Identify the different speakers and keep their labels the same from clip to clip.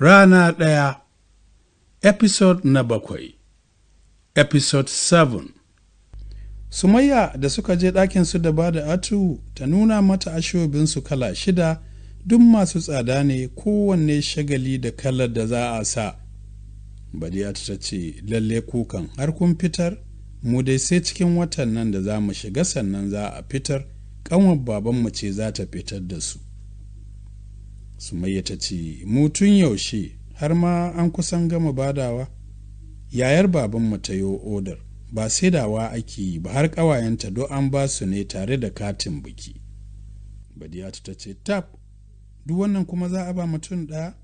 Speaker 1: Rana ɗaya Episode na bakwai Episode 7 Sumayya da suka je ɗakinsu da ba da atu ta nuna mata ashobinsu kala shida duk masu tsada ne kowanne shagali da kalar da za a sa. Badiyatu ta ce lalle kukan har kun fitar mu dai sai cikin watan nan da za mu shiga sannan za a fitar ƙanwar babanmu ce za ta fitar da su. Sumayya ta ce mu tun yaushe har ma an kusan gama badawa yayar babanmu ta yi odar ba saidawa ake yi ba har ƙawayenta do an ba su ne tare da katin biki badiyatu ta ce tab duk wannan kuma za a ba mutum ɗaya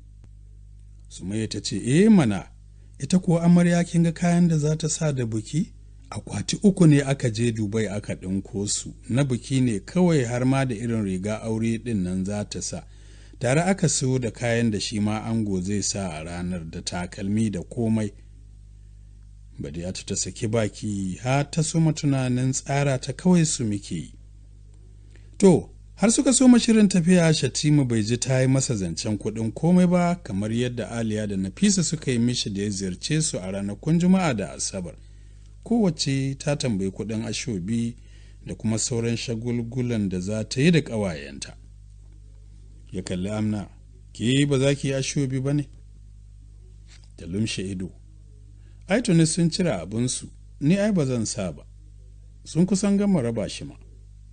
Speaker 1: sumayya ta ce eh mana ita kuwa amarya kin ga kayan da za ta sa da biki akwati uku ne aka je dubai aka ɗinko su na biki ne kawai har ma da irin riga aure ɗin nan za ta sa tare aka siyo da kayan da shi ma ango zai sa a ranar da takalmi da komai badiyatu ta saki baki har ta soma tunanin tsara ta kawai su muke yi to har suka soma shirin tafiya shatima bai ji ta yi masa zancen kuɗin komai ba kamar yadda aliya da nafisa suka yi mishi da ya ziyarce su a ranakun juma'a da asabar kowace ta tambayi kuɗin ashobi da kuma sauran shagulgulan da za ta yi da ƙawayenta ya kalli amna ke ba za ki yi ashobi ba ne da lumshe ido ai tuni sun cire abinsu ni ai ba zan sa ba sun kusan gama raba shi ma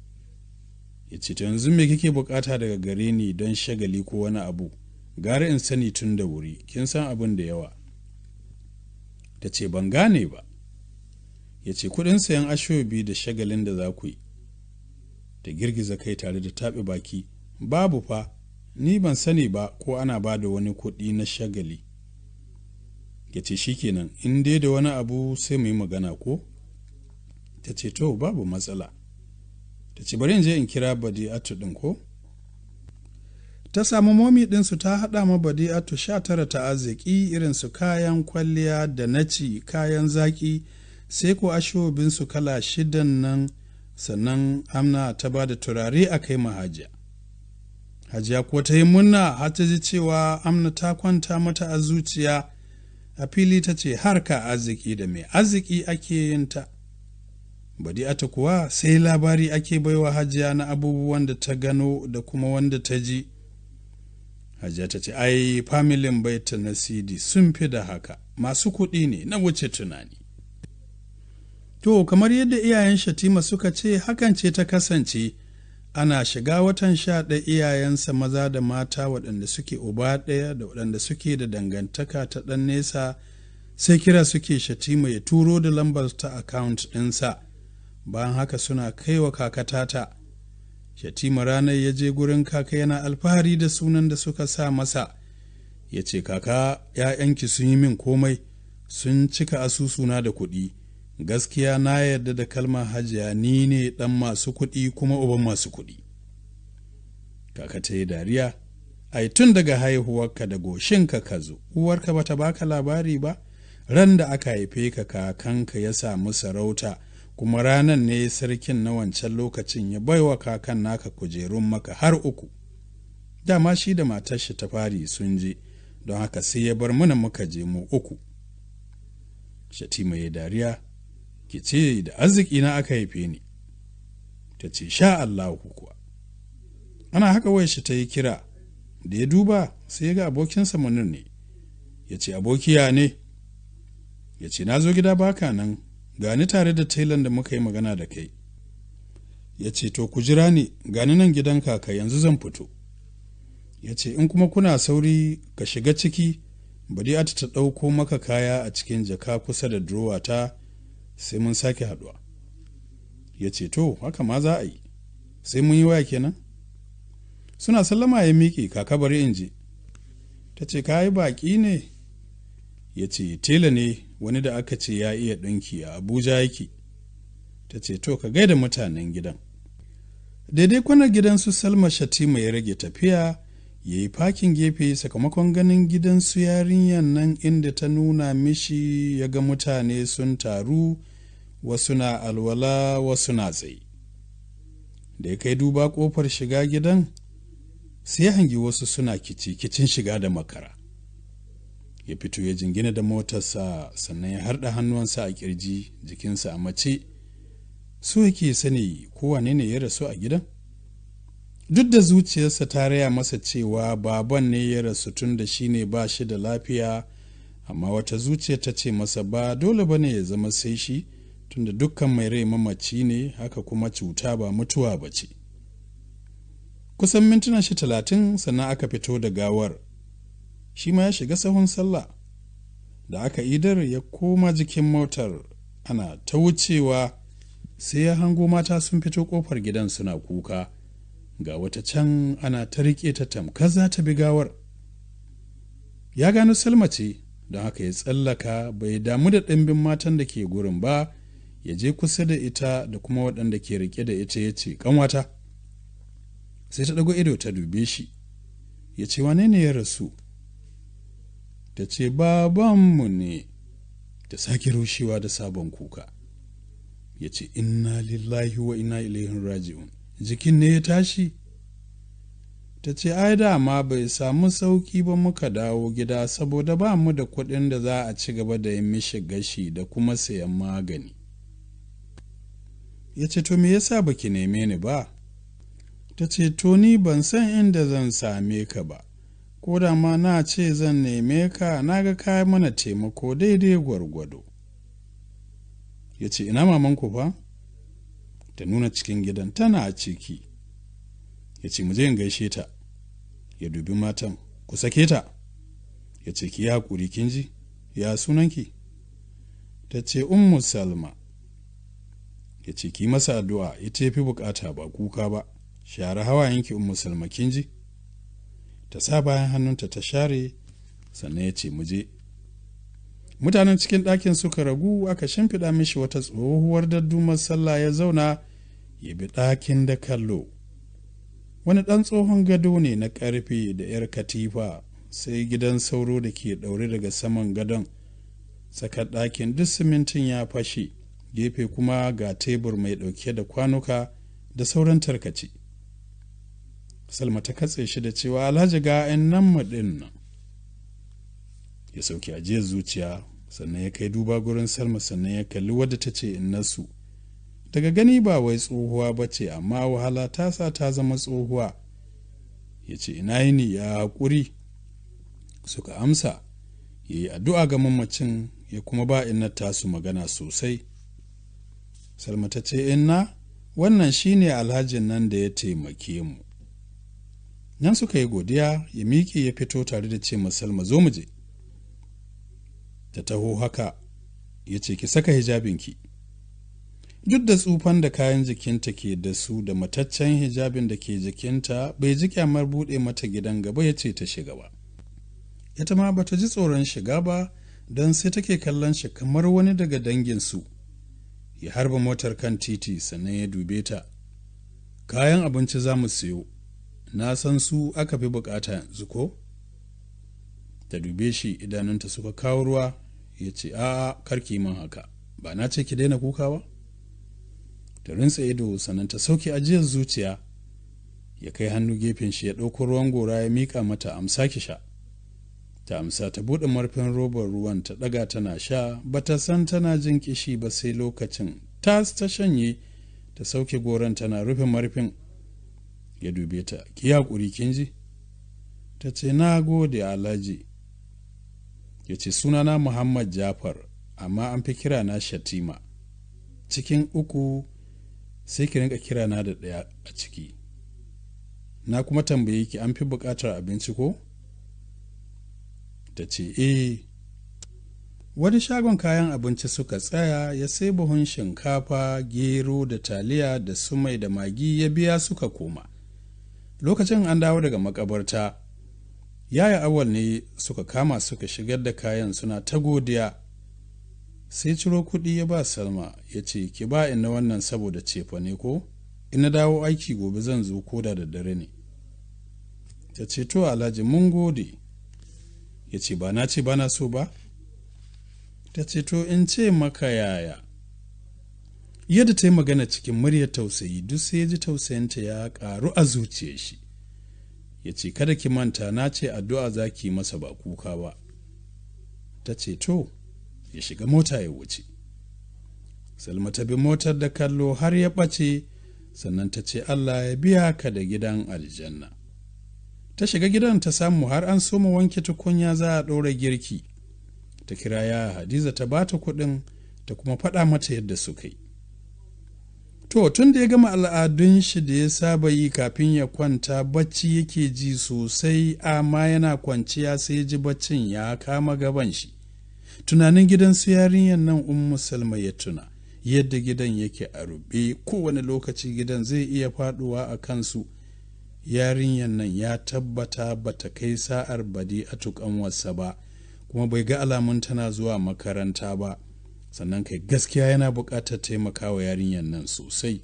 Speaker 1: ya ce yanzu me kike bukata daga gare ni don shagali ko wani abu gara in sani tun da wuri kin san abin da yawa ta ce ban gane ba ya ce kudin sayan ashobi da shagalin da za ku yi ta girgiza kai tare da taɓe baki babu fa ni ban sani ba ko ana ba da wani kuɗi na shagali ya ce shi kenan in dai da wani abu sai mu yi magana ko ta ce to babu matsala ta ce bari in je in kira badi'atu ɗin ko ta samu momi ɗinsu ta haɗa ma badi'atu sha tara ta arziki irin su kayan kwalliya da naci kayan zaƙi sai ko ashobinsu kala shidan nan sannan amna ta ba da turare a kai mahajiya hajiya ko ta yi munna har ta ji cewa amna ta kwanta mata a zuciya a fili ta ce harka arziki da mai arziki ake yin ta badi'ata kuwa sai labari ake baiwa hajiya na abubuwan da ta gano da kuma wanda ta ji hajiya ta ce ai familin baita na sidi sun fi da haka masu kuɗi ne na wuce tunani to kamar yadda iyayen shatima suka ce hakan ce ta kasance ana shiga watan sha ɗaya iyayensa maza da mata waɗanda suke uba ɗaya da waɗanda suke da dangantaka ta ɗan nesa sai kira suke shatima ya turo da lambar ta akawunt ɗinsa bayan haka suna kaiwa kakatata shatima ranar ya je gurin kaka yana alfahari da sunan da suka sa masa ya ce kaka ‘ya'yanki sun yi min komai sun cika asusuna da kuɗi gaskiya na yarda da kalmar hajiya ni ne ɗan masu kuɗi kuma uban masu kuɗi kaka ta yi dariya ai tun daga haihuwarka da goshinka ka zo uwarka bata baka labari ba ran da aka haife ka kakanka ya samu sarauta kuma ranan ne sarkin na wancan lokacin ya baiwa kakan naka kujerun maka har uku dama shi da matar shi ta fari sun je don haka sai ya bar mana muka je mu uku shatima ya dariya ki ce da arziki na aka haife ni ta ce sha Allahu kuwa ana haka wai shi ta yi kira da ya duba sai ya ga abokinsa munir ne ya ce abokiya ne ya ce na zo gida baka nan gani tare da tailan da muka yi magana da kai ya ce to ku jira ni gani nan gidan kaka yanzu zan fito ya ce in kuma kuna sauri ka shiga ciki bari ta ta ɗauko maka kaya a cikin jaka kusa da durowa ta sai mun sake haɗuwa ya ce to haka ma za a yi sai mun yi waya kenan suna sallama ya miƙe kaka bari in je ta ce ka yi baƙi ne ya ce tela ne wani da aka ce ya iya ɗinki a abuja yake ta ce to ka gaida mutanen gidan daidai kwanar gidansu salma shatima ya rage tafiya ya yi fakin gefe sakamakon ganin gidansu yarinyar nan inda ta nuna mishi ya ga mutane sun taru wasu na alwala wasu na tsaye da ya kai duba ƙofar shiga gidan sai hangi wasu suna kici kicin shiga da makara ya fito ya jingina da motarsa sannan ya harda hannuwansa a kirji jikinsa a mace so yake sani kowane ne ya rasu a gidan duk da zuciyarsa ta raya masa cewa baban ne ya rasu tun da shi ne ba shi da lafiya amma wata zuciya ta ce masa ba dole ba ne ya zama sai shi tunda dukkan mai rai mamaci ne haka kuma cuta ba mutuwa ba ce kusan mintuna shi talatin sannan aka fito da gawar shi ma ya shiga sahun sallah da aka idar ya koma jikin motar ana ta wucewa sai ya hango mata sun fito kofar gidan suna kuka ga wata can ana ta riƙe ta tamkar za ta bi gawar ya gano salma ce don haka ya tsallaka bai damu da ɗimbin matan da ke gurin ba ya je kusa da ita da kuma waɗanda ke riƙe da ita ya ce ƙanwata sai ta ɗago ido ta dube shi ya ce wane ne ya rasu ta ce babanmu ne ta sake rushewa da sabon kuka ya ce inna lillahi wa inna ilaihin raji'un jikin ne ya tashi ta ce ai dama bai samu sauki ba muka dawo gida saboda ba mu da kuɗin da za a ci gaba da yin mishi gashi da kuma sayan magani ya ce to me yasa baki neme ni ba ta ce to ni ban san inda zan same ka ba ko da ma na ce zan neme ka na ga ka mana taimako daidai gwargwado ya ce ina mamanku fa ta nuna cikin gidan tana a ciki ya ce muje in gaishe ta ya dubi matan ku sake ta ya ce ki haƙuri kin ji ya sunanki ta ce ummu salma ya ce ki masa addu'a ita fi bukata ba kuka ba share hawayenki ummu salma kin ji ta sa bayan hannunta ta share sannan ya ce muje mutanen cikin ɗakin suka ragu aka shimfiɗa mishi wata tsohuwar daddumar sallah ya zauna ya bi ɗakin da kallo wani ɗan tsohon gado ne na ƙarfe da 'yar katifa sai gidan sauro da ke ɗaure daga saman gadon tsakar ɗakin duk simintin ya fashe gefe kuma ga tebur mai ɗauke da kwanuka da sauran tarkace salma ta katse shi da cewa alhaji ga 'yan nan ɗin nan ya sauke ajiyar zuciya sannan ya kai duba gurin salma sannan ya kalli wadda ta ce nasu daga gani ba wai tsohuwa ba ce amma wahala ta sa ta zama tsohuwa ya ce ina yini ya haƙuri suka amsa ya yi addu'a ga mamacin ya kuma ba inna tasu magana sosai salma ta ce inna wannan shine alhajin nan da ya taimake mu nan suka yi godiya ya miƙe ya fito tare da ce salma zo mu je ta taho haka ya ce ki saka hijabinki duk da tsufan da kayan jikinta ke da su da mataccen hijabin da ke jikinta bai ji kyamar buɗe mata gidan gaba ya ce ta shiga ba ita ma bata ji tsoron shiga ba don sai take kallon shi kamar wani daga danginsu ya harba motar kan titi sannan ya dube ta kayan abinci za mu siyo na san su aka fi bukata yanzu ko ta dube shi idanunta suka kawo ruwa ya ce a'a karki man haka ba na ce ki daina kuka ba ta rintsa ido sannan ta sauke ajiyar zuciya ya kai hannu gefen shi ya ɗauko ruwan gora ya miƙa mata amsa ki sha ta amsa ta buɗe marfin robar ruwan ta ɗaga tana sha ba ta san tana jin kishi ba sai lokacin tas ta shanye ta sauke goron tana rufe marfin ya dube ta ki haƙuri kin ji ta ce na gode alhaji ya ce sunana muhammad jafar amma an fi kira na shatima cikin uku sai ki rinka kira na da ɗaya a ciki na kuma tambaye ki an fi buƙatar abinci ko ta ce eh wani shagon kayan abinci suka tsaya ya sai buhun shinkafa gero da taliya da sumai da magi ya biya suka koma lokacin an dawo daga makabarta yaya awal ne suka kama suka shigar da kayan suna ta godiya sai ciro kuɗi ya ba salma ya ce ki ba ina wannan saboda cefa ne ko ina dawo aiki gobe zan zo koda da dare ne ta ce to alhaji mun gode ya ce ba na ce ba na so ba ta ce to in ce maka yaya yadda ta yi magana cikin muryar tausayi duk sai ya ji tausayinta ya ƙaru a zuciyar shi ya ce kada ki manta na ce addu'a za ki masa ba kuka ba ta ce to ya shiga mota ya wuce salma ta bi motar da kallo har ya ɓace sannan ta ce allah ya biya ka da gidan aljanna ta shiga gidan ta samu har an soma wanke tukunya za a ɗora girki ta kira ya hadiza ta bata kuɗin ta kuma faɗa mata yadda suka yi to tun da ya gama al'adun shi da ya saba yi kafin ya kwanta bacci yake ji sosai amma yana kwanciya sai ji baccin ya kama gaban shi tunanin gidan su yarinyar nan ummu salma ya tuna yadda gidan yake a rube kowane lokaci gidan zai iya faduwa a kansu yarinyar nan ya tabbata bata kai sa'ar badi a tukan wasa ba kuma bai ga alamun tana zuwa makaranta ba sannan kai gaskiya yana buƙatar taimakawa yarinyar nan sosai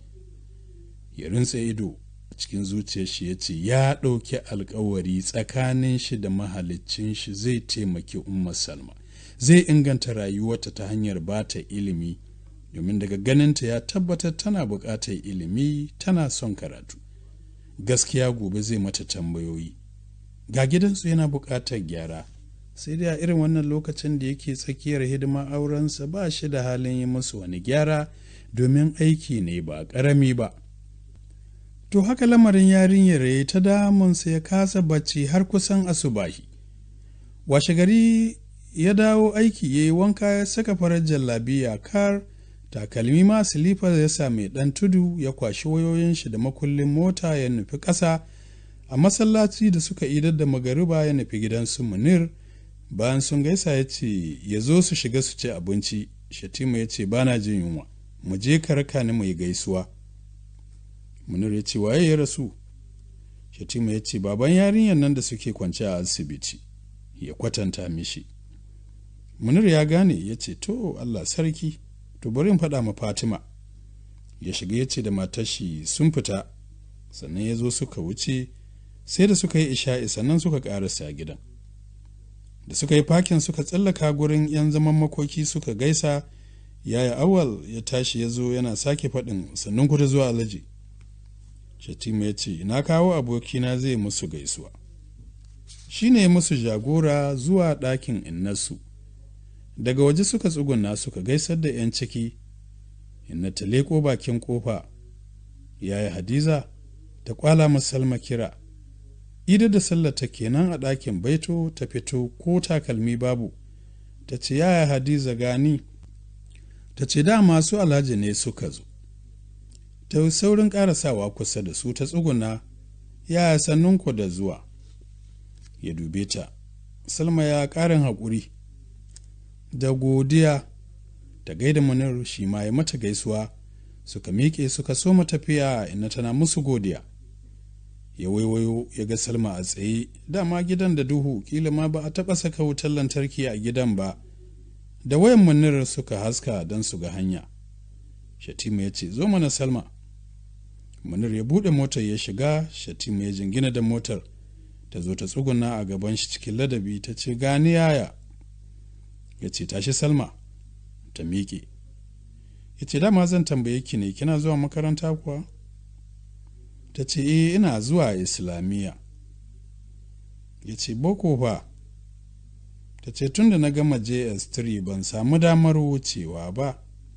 Speaker 1: ya rintse ido a cikin zuciyar shi ya ce ya ɗauki alkawari tsakanin shi da mahaliccin shi zai taimaki umma salma zai inganta rayuwarta ta hanyar ba ta ilimi domin daga ganinta ya tabbatar tana buƙatar ilimi tana son karatu gaskiya gobe zai mata tambayoyi ga gidansu yana buƙatar gyara sai dai a irin wannan lokacin da yake tsakiyar hidima aurensa ba shi da halin yi musu wani gyara domin aiki ne ba ƙarami ba to haka lamarin yarinyar ya ta damunsa ya kasa bacci har kusan asubahi washe gari ya dawo aiki ya yi wanka ya saka farar jallabiya kar takalmi ma silifar ya sa mai ɗan tudu ya kwashi wayoyin shi da makullin mota ya nufi ƙasa a masallaci da suka idar da magariba ya nufi gidansu munir bayan sun gaisa ya ce ya zo su shiga su ci abinci shatima ya ce bana jin yunwa mu je ka raka ni mai gaisuwa munir ya ce waye ya rasu shatima ya ce baban yarinyar nan da suke kwance a asibiti ya kwatanta mishi munir ya gane ya ce to allah sarki to bari in faɗa ma fatima ya shiga ya ce da matashi sun fita sannan ya zo suka wuce sai da suka yi isha'i sannan suka ƙarasa gidan da suka yi fakin suka tsallaka gurin 'yan zaman makoki suka gaisa yaya awal ya tashi ya zo yana sake faɗin sannan ku ta zuwa alaji shatima ya ce na kawo abokina zai musu gaisuwa shi ne musu jagora zuwa ɗakin innasu daga waje suka tsuguna suka gaisar da 'yan ciki inna ta leko bakin kofa yaya hadiza ta kwala musalma kira ida da sallata kenan a ɗakin baito ta fito ko takalmi babu ta ce yaya hadiza gani ta ce da masu alhaji ne suka zo ta saurin ƙarasawa kusa da su ta tsuguna yaya sannunku da zuwa ya dube ta salma ya ƙarin haƙuri da godiya ta gaida munir shi ma ya mata gaisuwa suka miƙe suka so tafiya ina tana musu godiya ya waiwayo ya ga salma a tsaye dama gidan da duhu kila ma ba a taɓa saka wutar lantarki a gidan ba da wayan munir suka haska don su ga hanya shatima ya ce zo mana salma munir ya buɗe motar ya shiga shatima ya jingina da motar ta zo ta tsuguna a gaban shi cikin ladabi ta ce gani yaya ya ce tashi salma ta miƙe ya ce dama zan tambaye ki ne kina zuwa makaranta kuwa ta ce e ina zuwa islamiyya ya ce boko fa ta ce tun da na gama js3 ban samu damar wucewa ba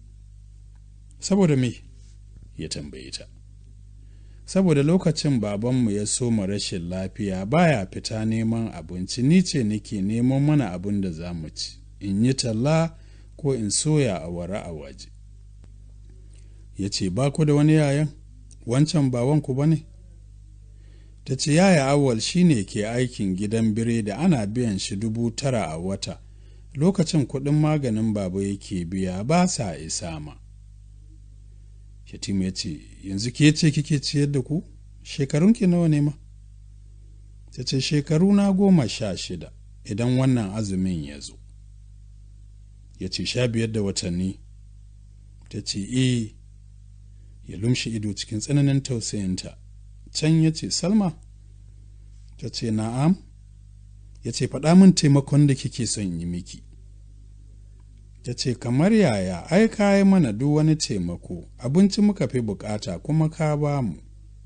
Speaker 1: saboda me ya tambaye ta saboda lokacin babanmu ya soma rashin lafiya baya fita neman abinci ni ce nake neman mana abin da za mu ci in yi talla ko in soya a wara a waje ya ce ba ku da wani yayan wancan ba wanku ba ne ta ce yaya awal shine ke aikin gidan biredi ana biyan shi dubu tara a wata lokacin kuɗin maganin baba yake biya ba sa isa ma shatima ya ce yanzu ke ce kike ciyar da ku shekarunki nawa ne ma ta ce shekaru na goma sha shida idan wannan azumin ya zo ya ce sha biyar da watanni ta ce e ya lumshi ido cikin tsananin tausayinta can ya ce salma ta ce na'am ya ce faɗa min taimakon da kike son yi miki ta ce kamar yaya ai ka yi mana duk wani taimako abinci muka fi bukata kuma ka ba mu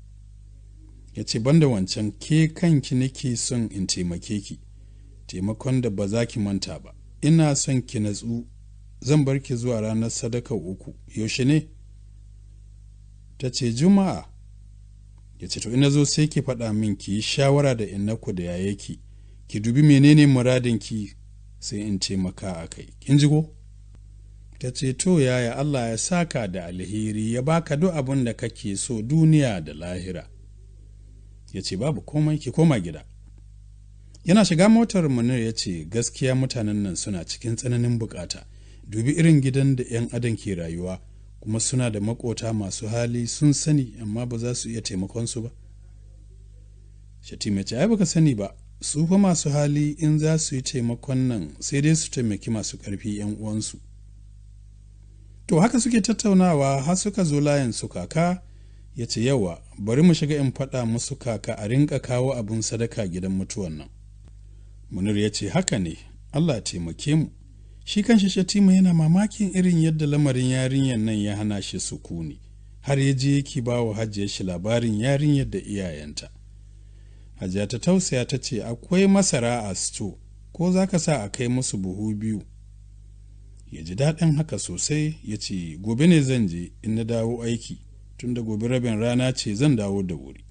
Speaker 1: ya ce banda wancan ke kanki nake son in taimake ki taimakon da ba za ki manta ba ina son ki natsu zan bar ki zuwa ranar sadaka uku yaushe ne ta ce juma'a ya ce to ina zo sai ki faɗa min ki yi shawara da innaku da yaye ki ki dubi menene muradin ki sai in taimaka a kai kin ji ko ta ce to yaya Allah ya saka da alheri ya baka duk abin da kake so duniya da lahira ya ce babu komai ki koma gida yana shiga motar munir ya ce gaskiya mutanen nan suna cikin tsananin bukata dubi irin gidan da 'yan adam ke rayuwa kuma suna da makota masu hali sun sani amma ba za su iya taimakon su ba shatima ce ai baka sani ba su fa masu hali in za su yi taimakon nan sai dai su taimaki masu ƙarfi 'yan uwansu to haka suke tattaunawa har suka zo layin su kaka ya ce yawa bari mu shiga in faɗa musu kaka a rinka kawo abin sadaka gidan mutuwan nan munir ya ce haka ne allah ya taimake mu shi kan shatima yana mamakin irin yadda lamarin yarinyar nan ya hana shi sukuni har ya je yake ba wa hajiyar shi labarin yarinyar da iyayenta hajiya ta tausaya ta ce akwai masara a sto ko za ka sa a kai musu buhu biyu ya ji daɗin haka sosai ya ce gobe ne zan je in na dawo aiki tunda gobe rabin rana ce zan dawo da wuri